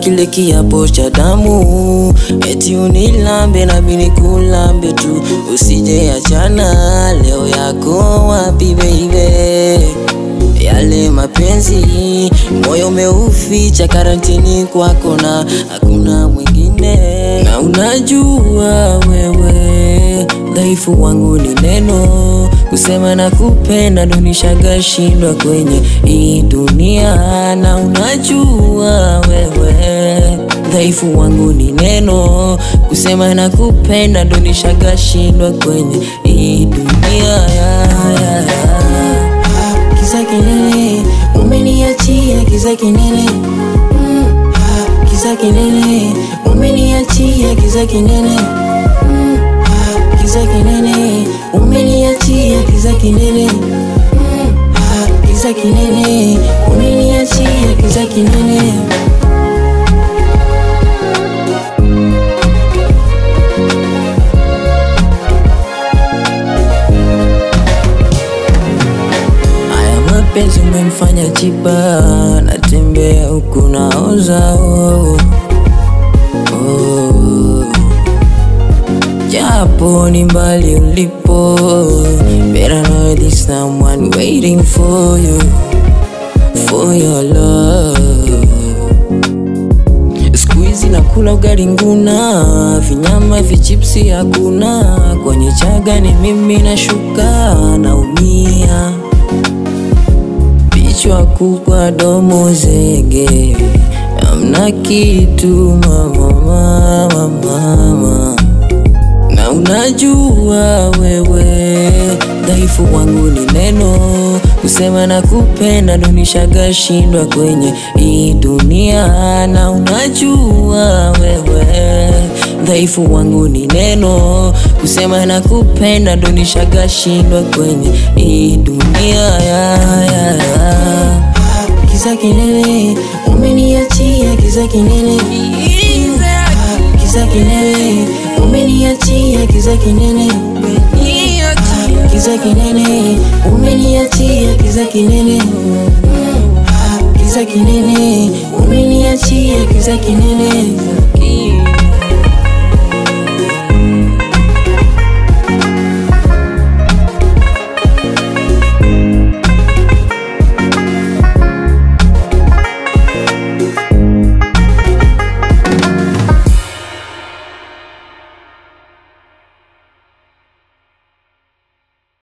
kile kiapo cha damu, eti unilambe na mimi nikulambe tu, usije achana. Leo yako wapi baby? Yale mapenzi moyo umeuficha karantini kwako, na hakuna mwingine, na unajua wewe dhaifu wangu ni neno kusema na kupenda, ndo nishagashindwa kwenye hii dunia, na unajua wewe dhaifu wangu ni neno kusema na kupenda, ndo nishagashindwa kwenye hii dunia ya, ya, ya. Kiza kinene umeniachia, kiza kinene mm. ah, Kiza kinene umeniachia, kiza kinene mm. ah, Kiza kinene umeniachia, kiza kinene mm. ah, Kiza kinene umeniachia, kiza kinene Haya mapenzi umemfanya chipa, natembea huku naoza oh. Oh. Japo ni mbali ulipo, better know there's someone waiting for you, for your love. Siku hizi nakula ugali nguna, vinyama vichipsi hakuna, kwenye chaga ni mimi nashuka, naumia Vichwa kubwa domo zege, amna kitu mama, mama, mama. Na unajua wewe dhaifu wangu ni neno kusema na kupenda, ndo nishagashindwa kwenye hii dunia, na unajua wewe dhaifu wangu ni neno kusema na kupenda, ndo nishagashindwa kwenye hii dunia ya, ya, ya. Kiza kinene umeniachia, kiza kinene Ah, Kiza kinene umeniachia, kiza kinene Ah, Kiza kinene umeniachia, kiza kinene Ah, Kiza kinene umeniachia, kiza kinene